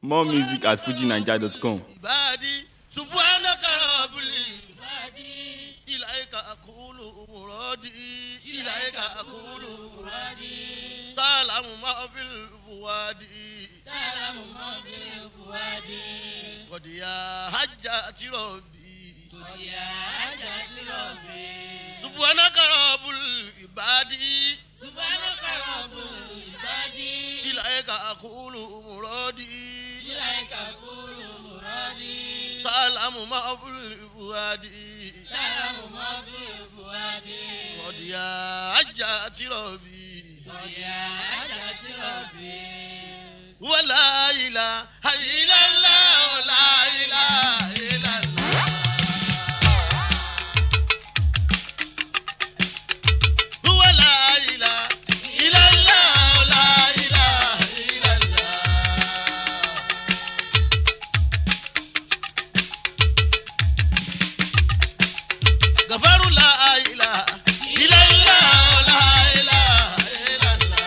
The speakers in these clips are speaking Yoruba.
More music at fujinaija.com. عبادي سبحانك رب العبادي إليك أقول مرادي إليك أقول مرادي تعلم ما في الفؤاد تعلم ما في الفؤاد قد يا حجة ربي قد يا حجة ربي سبحانك رب العبادي سبحانك رب العباد إليك أقول مرادي إليك أقول مرادي تعلم ما في الفؤاد تعلم ما في الفؤاد قد يا حجة ربي قد يا حجة ربي ولا إله إلا الله لا إله إلا الله ولا إله إلا الله لا إله إلا الله غفر لا إله إلا الله لا إله إلا الله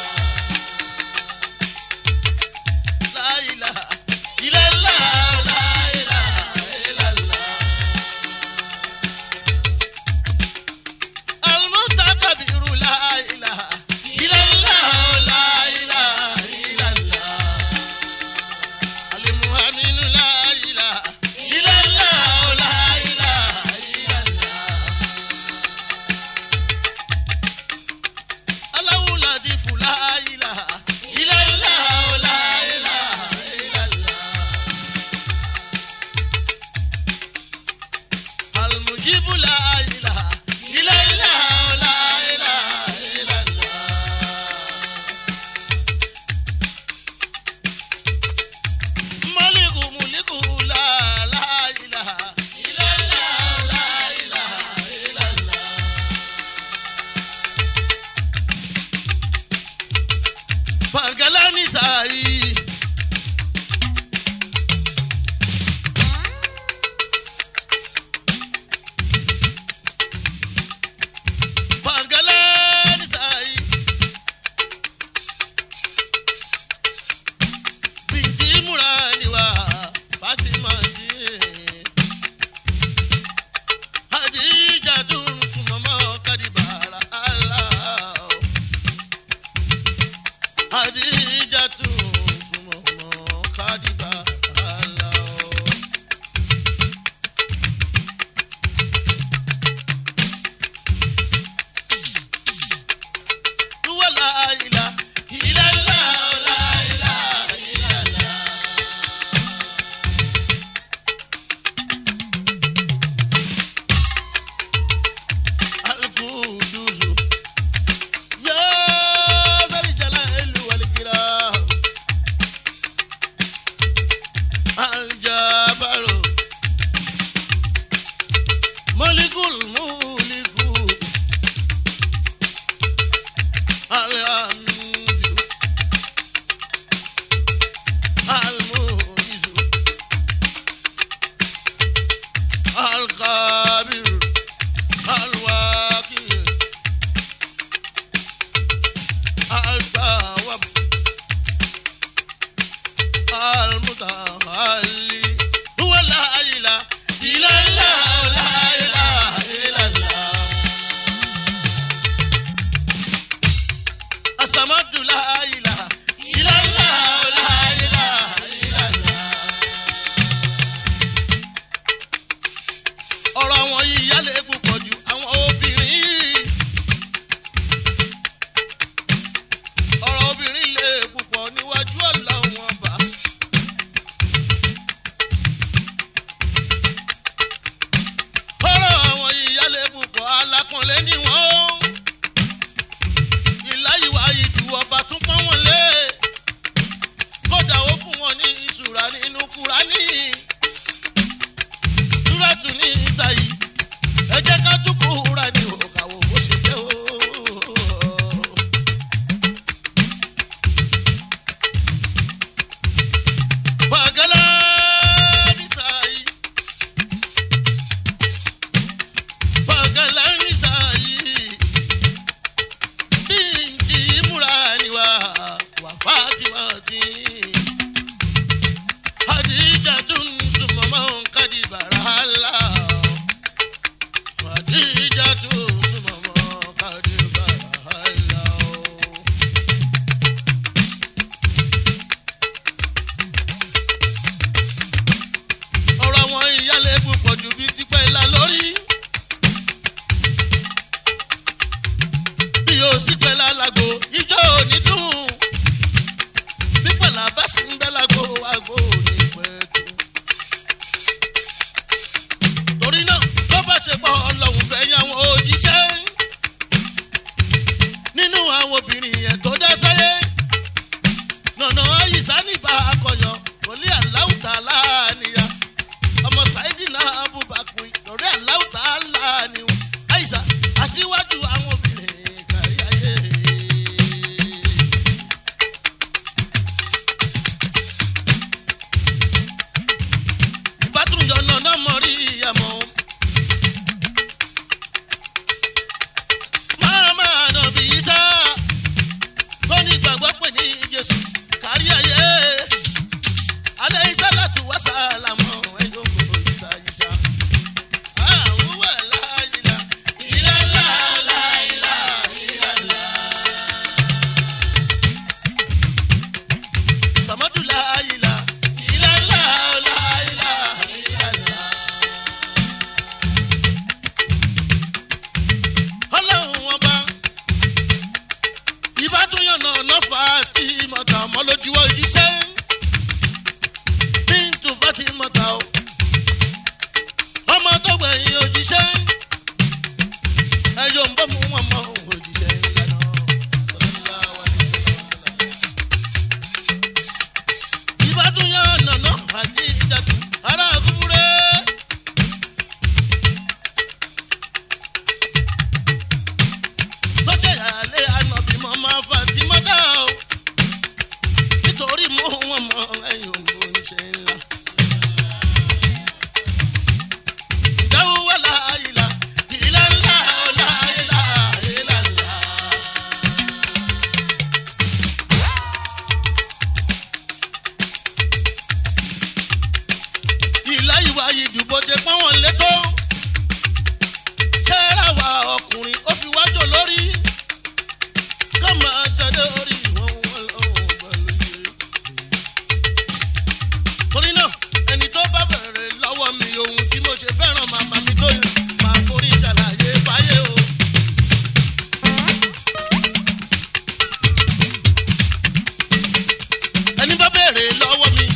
لا إله إلا الله لا إله إلا الله المتكبر لا إله إلا الله لا إله إلا الله المؤمن لا إله إلا الله لا إله إلا الله الله لطيف لا إله إلا الله لا إله إلا الله المجيب لا إله إلا الله لا إله إلا الله ملك ملك لا لا إله إلا الله لا إله إلا الله Pangalani sai. Pangalani sai. Binti murani wa Fatima ji. Hadija tun mama kadibara Allah. Adijatu Fumomo Kadiba Alao. Tuwa la ila ila la la ila ila la. Al-Quduzu يا ذا الجلال والإكرام الجبار ملك الملك الحمد المعز القابر الواكل التواب المتعالي هو لا إله إلا الله لا إله إلا الله الصمد لا إله إلا الله لا إله إلا الله ọ̀rọ̀ àwọn yìí yálẹ̀ púpọ̀ ju àwọn obìnrin yìí. ọ̀rọ̀ obìnrin lè púpọ̀ níwájú ọlọ́run ọba. ọ̀rọ̀ àwọn ìyálé púpọ̀ alákànlé ni wọ́n. ìláyìwá ìdù ọba tún pọ́n wọn lé. kódà ó fún wọn ní ìṣúra nínú kúránì. túrẹ́tù ní ìsàyí. ẹ jẹ́ ká tún kúránì òkàwò bó ṣe jẹ́ o. Bagala nisai. Bagala nisai. Binti Murani wa wa Fatima ti. ìdù bó ṣe pọ́n wọn létó. kẹ́rà wa ọkùnrin ó fi wájú lórí. ká máa ṣàdé orí wọn wọn lọ́wọ́ pẹ̀lú yìí. torí náà ẹni tó bá bẹ̀rẹ̀ lọ́wọ́ mi ohun tí mo ṣe fẹ́ràn màmá mi tó yẹ máa forí ṣàlàyé fáyé o. ẹni bá bẹ̀rẹ̀ lọ́wọ́ mi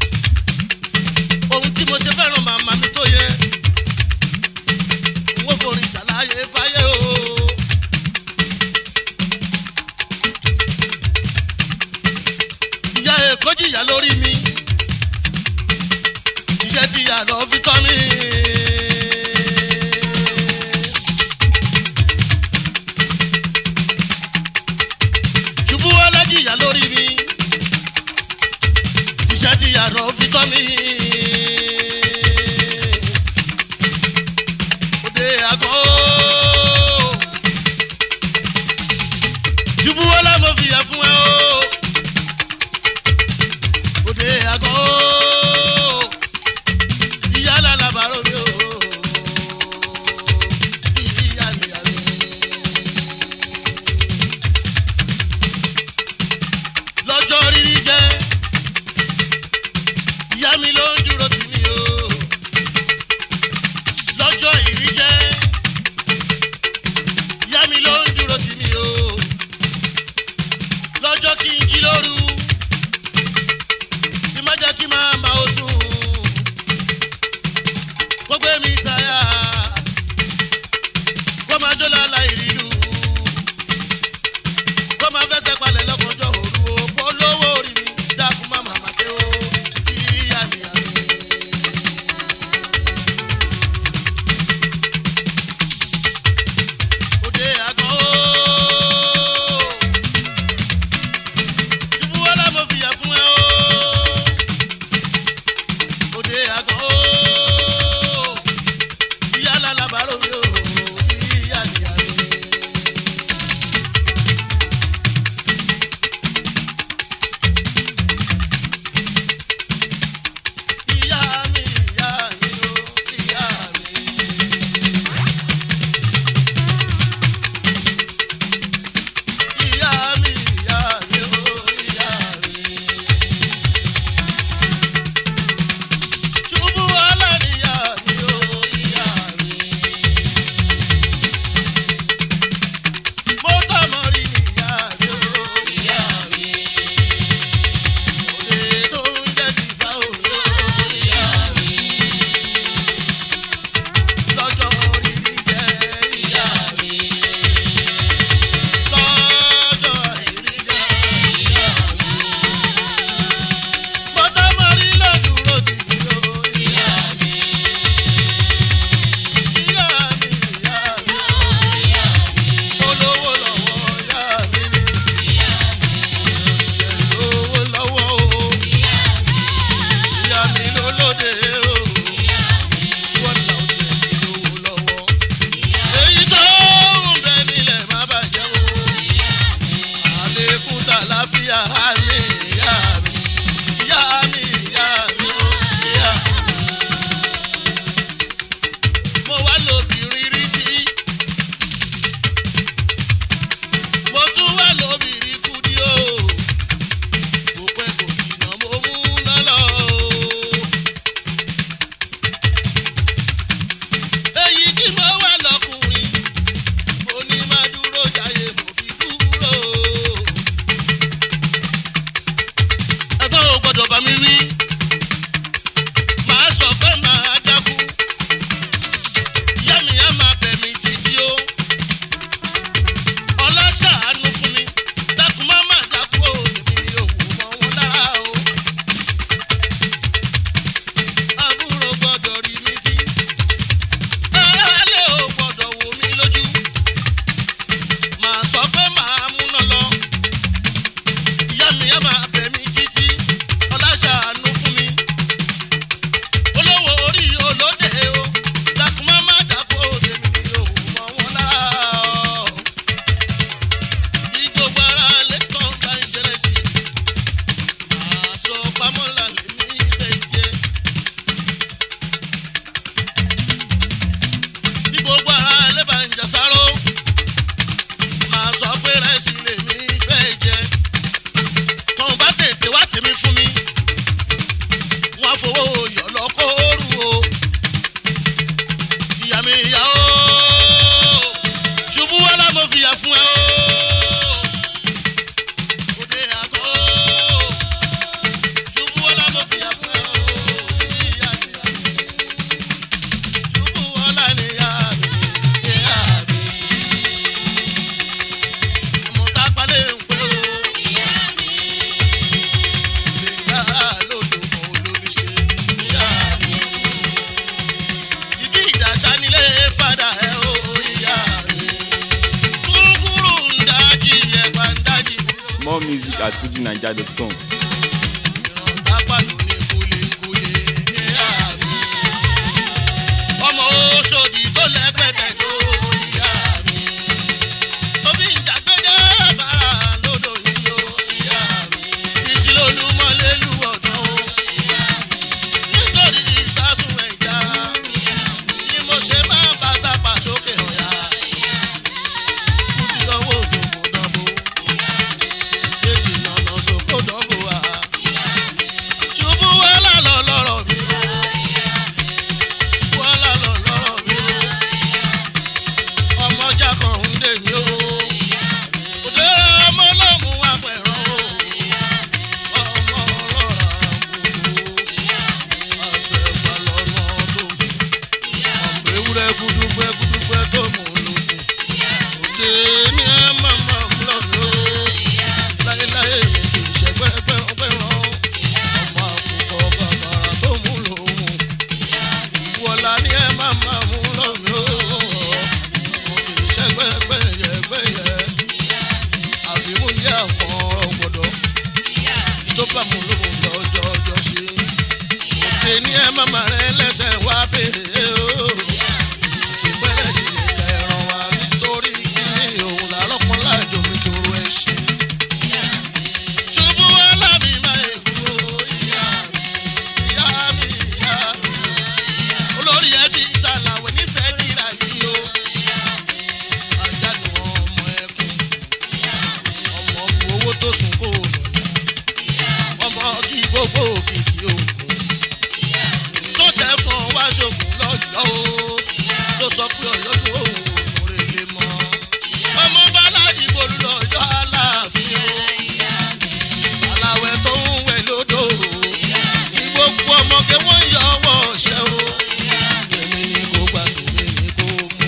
ohun tí mo ṣe fẹ́ràn màmá mi tó yẹ n ó forí ṣàlàyé fáyé o. ìyá èkó jìyà lórí mi iṣẹ́ tí ìyá lọ fi tọ́ mi. ṣubú ọlọ́jìyà lórí mi iṣẹ́ tí ìyá lọ fi tọ́ mi. òde àgọ́ ṣubú ọlá mo fìyà fún ẹ o òde àgọ́ ìyá lálàbàrò mi o ìyá nìyá mi. lọ́jọ́ rírí jẹ́ ìyá mi ló ń dúró tì mí o lọ́jọ́ ìrí jẹ́ ìyá mi ló ń dúró tì mí o lọ́jọ́ kí n jí lóru kí má jẹ́ kí máa ma o sùn kó gbé mi sáyà kó máa jó lálá ìrìlú kó máa fẹsẹ̀ palẹ̀ lọ́kànjọ́ òru o kó lówó orí mi dákun má màmá dé o ìyá mi àmì. yọ̀ lọ́kọ́rù o ìyá mi ìyá o ṣubú wá lámọ̀ fìyà fún ẹ o òde àgọ́ ṣubú wá lámọ̀ fìyà fún ẹ o ìyá mi ṣubú wá lánìí ìyá mi ìyá mi mo tá palẹ̀ ń pẹ́ o. Ìgbà lódò kan olómi ṣe ìyá mi. Ìdí ìdàṣà nílé padà ẹ̀ o ìyá mi. Kúrúkúrú ń dájí ẹ̀pà ń dájí. More music at fujinaija.com. Apàlù ní kúlíkúlí ìyá mi. Ọmọ Oṣòdì tó lẹ́gbẹ̀dẹ̀ tó ìyá mi. Omi ìdàgbẹ́dẹ́ bàrà lódò yìí o ìyá mi. Ìṣìlólúmọ́lélú ọ̀dọ́ o. Nítorí ìsásùn ẹ̀já ni mo ṣe máa bá tápà sókè ọ̀yà. Mo ti lọ́wọ́ òdòdó dánwó. Èjì nànà sókò dánwó wa. Ṣubú wàhálà lọ lọ́rọ̀ mi o. Wàhálà lọ lọ́rọ̀ mi o. Ọmọjà kan ń dè mí o. Òde ọmọ náà mú wá pẹ̀rọ o. Ọmọ ọlọ́ra gbogbo. Àṣẹ ìpàlọ́nà tó fi. Ọmọ ewúrẹ́ gúdúgbẹ́ gúdúgbẹ́ tó mú lókun. Òde ní ẹ máa máa mú lọ́nà o. Láyéláyé mi kì í ṣẹgbẹ́ pẹ́rànpẹ́ràn. Ọmọ àkùkọ bàbàrà tó mú lòun. Wọ̀lá ní ẹ máa máa mú lọ́nà o. Mo kì í ṣẹgbẹ́ pẹ́yẹpẹ́yẹ. Àfimúndí àwọn ọ̀gbọ̀dọ̀. Tó bá mú lòun lọ́jọ́ ọjọ́ ṣe. Òde ní ẹ máa máa rẹ lẹ́sẹ̀ wá bèrè o. Ìpẹ́rẹ́ ìdílé kẹràn wá nítorí kíní òun làárọ̀ láàjò mi jòrò ẹ̀ ṣe. Ṣubú wá lábì máa èkó ìyá mi, ìyá mi, ìyá mi. Olórí ẹ ti ṣàlàwé nífẹ̀ẹ́ kíra yìí o. Àjálù ọmọ ẹkùn, ọmọ bu owó tó sùn kó o lọ. Ọmọ kí gbogbo òkìkí òkun. Tó tẹ̀ fún ọ wá ṣògùn lọ́jọ́ o. Tó sọ pé ọ̀yọ́ tó òun òun rè lè mọ́. Ọmọ bá ládìgbò lọ́jọ́ aláàfin o aláwẹ̀ tó ń wẹ̀ lódò kí gbogbo ọmọge wọ́n yọ ọwọ́ ṣẹ́ o. èmi ni kò gbà tèmi ni kò mú.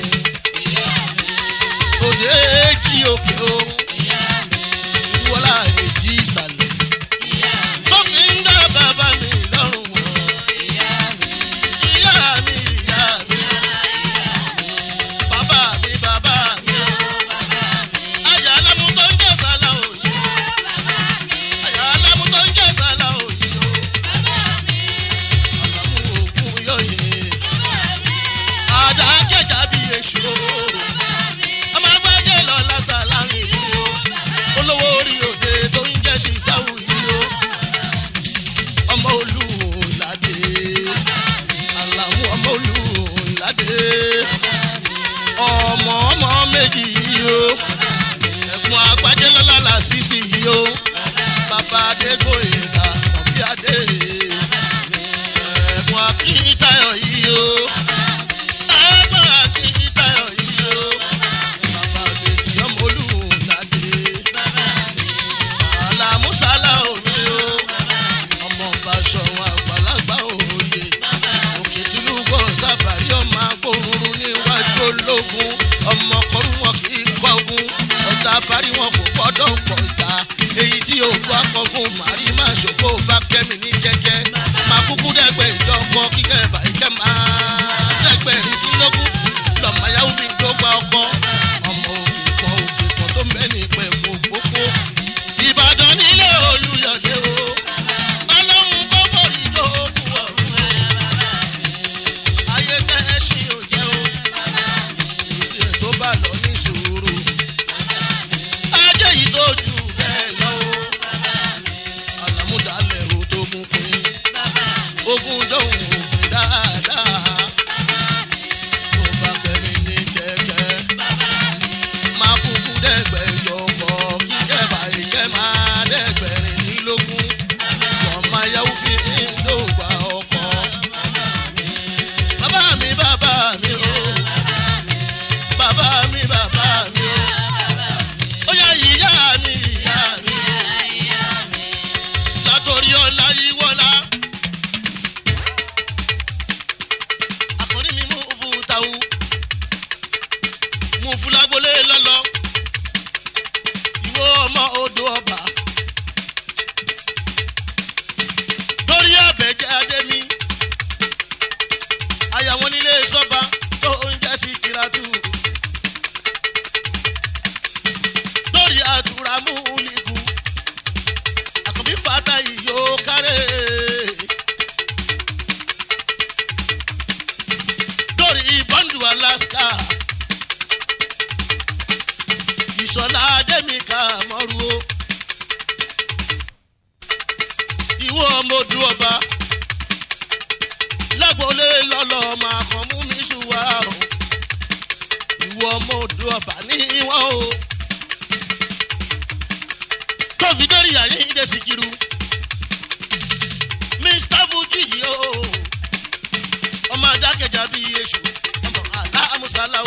òde èjì òkè o ìwọlá èjì ìsàlẹ̀. tó fi ń dá bàbá mi lọ́rùn wọ̀. ìyá mi ìyá mi bàbá mi bàbá mi. ayà alámú tó ń jẹ́ sálà òye àyà alámú tó ń jẹ́ sálà òyì o. àlámú òkun yọ̀yẹ̀. àdá jẹ̀jà bí èṣù o. ọmọ agbájẹ́ lọ lásàlá mi o. olówó orí òde tó ń jẹ́ ṣìṣàwù yìí o. ọmọ olùlàdé. àlàmú ọmọ olùlàdé. ọmọ ọmọ méjì yìí o. ẹ̀gbọ́n agbájẹ́ lọ́la làṣìṣì yìí o bàbá adégbòyèdà ọ̀bí adé ẹ̀gbọ́n akíntayọ̀ yìí o ẹ̀gbọ́n akíntayọ̀ yìí o bàbá àgbèjì ọmọ olùlàdé àlàmúsálà òye o ọmọ bàṣọ̀run àgbàlagbà òye òkè tìlúgbọ̀ sábàrí ọmọ agbóruru níwájú ológun ọmọ kọrú wọn kì í kọgun ọ̀tá parí wọn kò gbọ́dọ̀ pọ̀ ta èyí tí òkú akọgun màrí má ṣòfò bá kẹ́mi ní jẹ́jẹ́ máa kúkú dẹ́gbẹ́ ìjọkọ kíkẹ́ bàíkẹ́ máa dẹ́gbẹ́ ìdínlógún lọ́mọ yahoo fi tó gba ọkọ ọmọ òkè kan òkè kan tó mẹ́ni pẹ̀ fún gbogbo ìbàdàn nílé olùyọ̀dé o ọlọ́run kó bòrí lóògùn ọ̀run ayé tẹ́ ẹ ṣì ò jẹ́ o ìdílé tó bá lọ ní sùúrù ajé yìí tó jù bẹ́ẹ̀ lọ o àlàmúdàlẹ̀ o tó gún pin ogun dóhùn òpin dáadáa tó bá kẹ́mi ní kẹ̀kẹ́ máa kúkú dẹ́gbẹ̀jọ pọ̀ kíkẹ́ báyìí kẹ́ máa dẹ́gbẹ̀rin nílógún ọmọ ayáwó fi ń dògbà ọkọ̀ lọ máa kàn mú mi ṣùwà o ìwọ ọmọ odò ọba ní wọn o tóbi dórí àyíǹde síkírù mr fuji yìí o ọmọ adákẹjà bíi èṣù ọmọ aláàmúsálàwù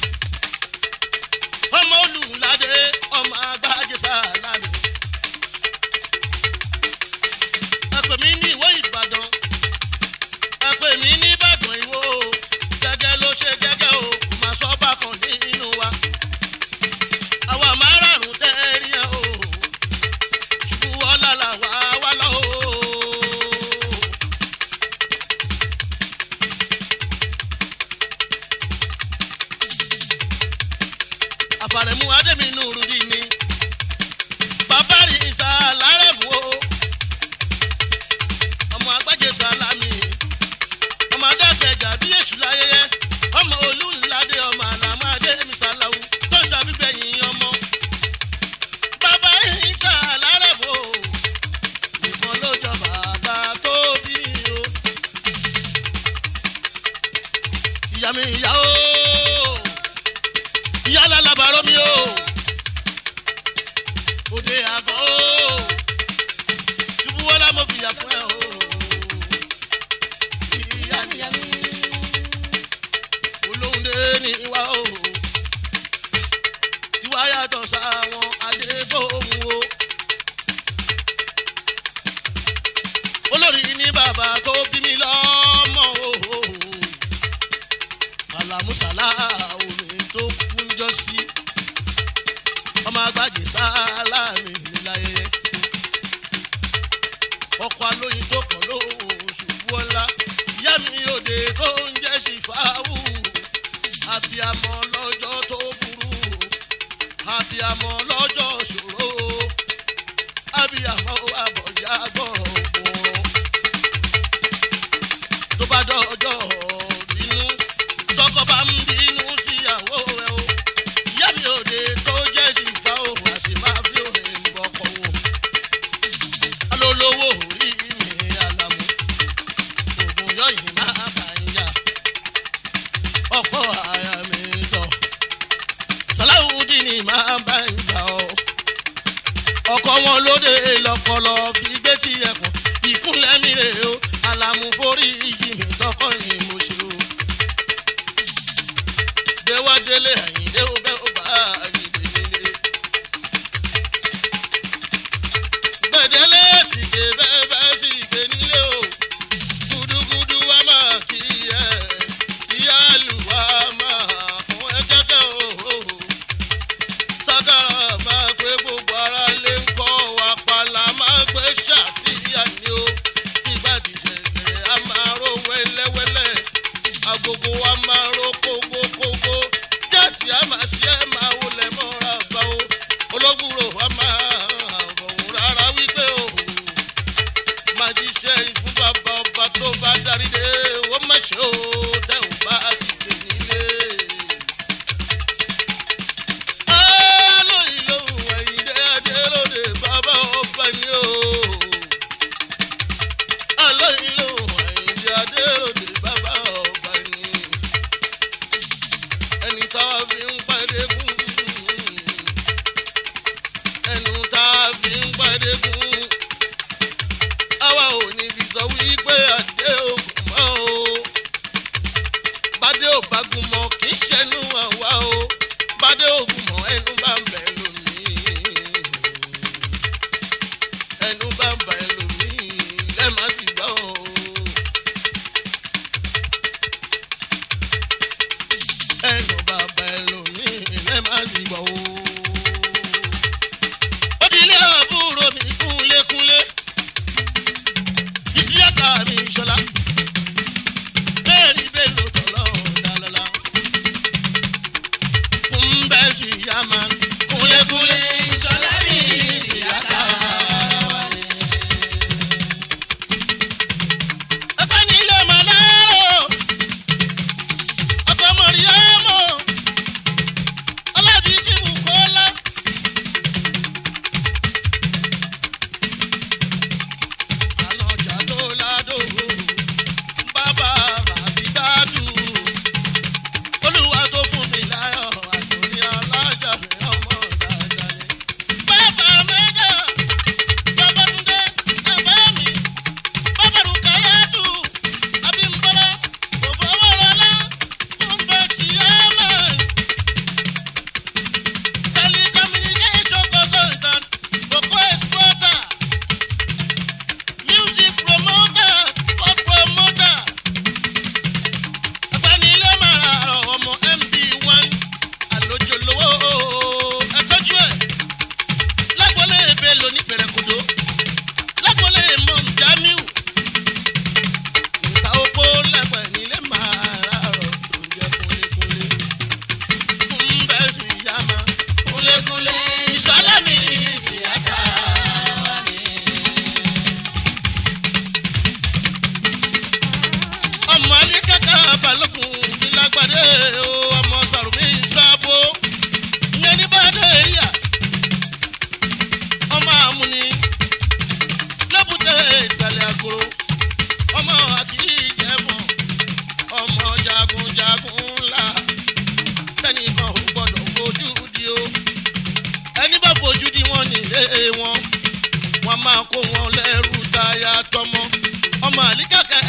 ọmọ olùládé ọmọ agbájẹsà lánàá ẹpẹ mi ní ìwé ìbàdàn ẹpẹ mi ní ìbàdàn ìwò gẹgẹ ló ṣe gẹgẹ o kò máa sọ bákan nínú wa àwa márààrún tẹ́ẹ̀rí ẹ̀ o ṣubú ọ̀la làwa wá lọ o. àfàrẹ̀mú adéminú rúdi ni bàbá rí ìsà lárẹ̀mú o ọmọ agbájé sálámì ọmọ adákẹ́jà bí èṣù láyẹyẹ ọmọ olùládé ọmọ àlàmú adémi sàlàwù tó ń ṣàbígbẹ̀yìn ọmọ bàbá rí ìsà lárẹ̀mú o ìbọn ló jọ bàbá tó bí mi o ìyá mi ìyá o ìyá lálábàárọ̀ mi o òde àgọ́ o ṣubú wọlé mo fìyà fún ẹ o ìyá ìyá mi olóhùndé ní wa o tiwa yàtọ̀ sáwọn adébóhùn o olórí ní bàbá tó bí mi lọ́mọ o alamusala omi tó kún jọ sí ọmọ agbájé sálámì níláyé ọkọ alóyin tó kàn ló ṣubú ọlá ìyá mi òde tó ń jẹ́ ṣìfáwù àbíamọ lọ́jọ́ tó burú àbíamọ lọ́jọ́ ṣòro àbíamọ àbọ̀yá gbọ̀rọ̀ tó bá dọ́jọ́ bínú tọkọ bá ń bínú síyàwó rẹ o ìyá mi òde tó jẹ́ ṣìfà o àṣì máa fi òde ń bọ̀kọ̀ o alólówó orí mi àlàmú ògùn yọ̀yìn máa bá ń yà ọ̀pọ̀ àyà mi tọ̀ sàláwùdí ni máa bá ń jà ọ́ ọkọ̀ wọn lóde lọ́pọ̀lọ́ fi gbé tí ẹ̀kọ́ ìkúnlẹ̀ mi rè o àlàmú forí yìí mi tọkọ ni mo ṣe.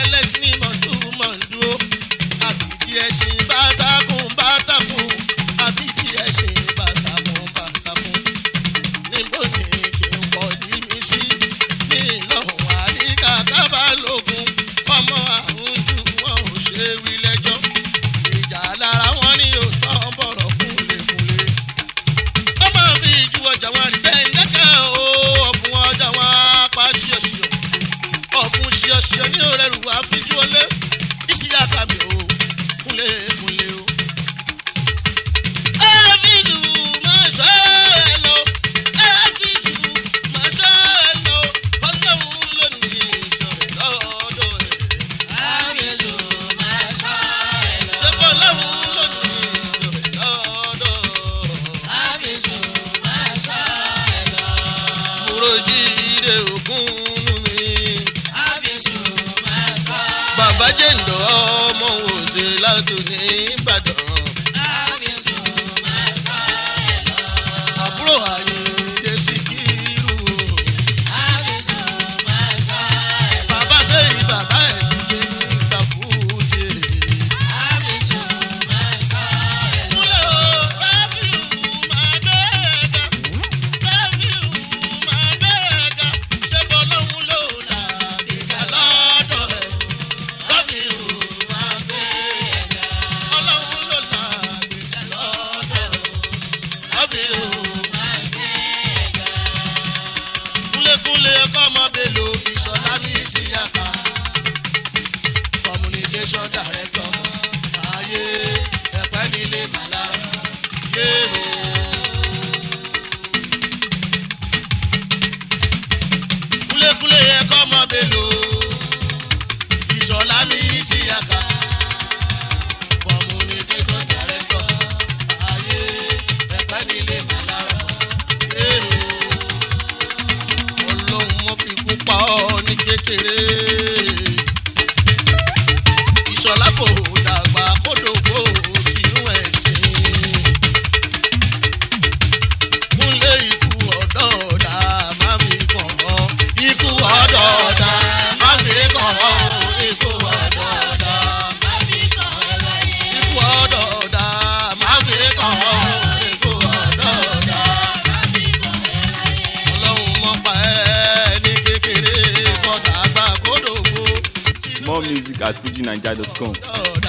ẹlẹ́sìn ní mọ̀túmọ̀dú o àbìtí ẹṣin bàtàkùn bàtàkùn àbìtí ẹṣin bàtàkùn bàtàkùn níbo ni kí n kọ́ ní mi sí ní ìlọ́hùn àríkà kábàlógún ọmọ àrùn jù wọn ò ṣe wí lẹ́jọ́ ìjà lára wọn ní òótọ́ bọ̀rọ̀ kúnlẹ̀kúnlẹ̀ ọmọ mi ju ọjà wọn rí bẹ́ẹ̀ lẹ́kẹ̀ o ọ̀bùn ọjà wọn apá ṣíọṣíọ ọ̀bùn ṣíọṣíọ ní òrẹ́rù àfijú ọlé ìṣìyà kàmì o kúnlẹ̀ kúnlẹ̀ o. Ẹ́fíìsù máa ṣọ́ ẹ lọ, ẹ́fíìsù máa ṣọ́ ẹ lọ, ọlọ́run ló ní ìṣọ̀rẹ́ lọ́dọ̀ ẹ̀. Àbísù máa sọ ẹ lọ. Ṣé ọlọ́run ló ní ìṣọ̀rẹ́ lọ́dọ̀ ẹ̀? Àbísù máa sọ ẹ lọ. Kúròjì ire ògún mi. Àbísù máa sọ Bàbá jẹ̀ǹdọ̀ ọmọ òde látò ní Ìbàdàn. Àbísù máa sọ ẹ lọ. Àbúrò Àyìndé Síkírù. Àbísù máa sọ ẹ lọ. Bàbá sẹ́yìn bàbá ẹ̀ sì lé ní ìtàkùjẹ. Àbísù máa sọ ẹ lọ. Kúlẹ̀ o, Rábìù máa gbẹ́ẹ̀dá. Rábìù máa gbẹ́ẹ̀dá. Ṣé bọ́lọ́hún ló là bìkà lọ́dọ̀ ẹ̀? Rábìù máa gbẹ́ẹ̀dá. Ọlọ́hun ló là bìkà lọ́dọ̀ ẹ̀. Rábìù Máa gbé ẹ̀gá. kúlékúlé ẹ̀kọ́ ọmọ bèlò ìṣọ̀lá ní ìṣìyàká. communication director ayé ẹ̀pẹ́ nílé màlá yé o. kúlékúlé ẹ̀kọ́ ọmọ bèlò ìṣọ̀lá ní ìṣìyàká. communication director ayé ẹ̀pẹ́ nílé màlá yé o ọlọ́run mọ́ fi kú pa ọ́ ní kékeré. ìṣọ̀lá kò dàgbà kódògbò sínú ẹ̀sìn. múlẹ̀ ikú ọ̀dọ́ọ̀dà má mi kàn ọ́. ikú ọ̀dọ́ọ̀dà má mi kàn ọ́. ikú ọ̀dọ́ọ̀dà Má fi kàn ẹ́ láyé. ikú ọ̀dọ́ọ̀dà má mi kàn ọ́. ikú ọ̀dọ́ọ̀dà Má fi kàn ẹ́ láyé. ọlọ́run mọ́ pa ẹ́ ní kékeré kọ́tà àgbà kódògbò sínú More music at fujinaija.com. ọ̀dọ́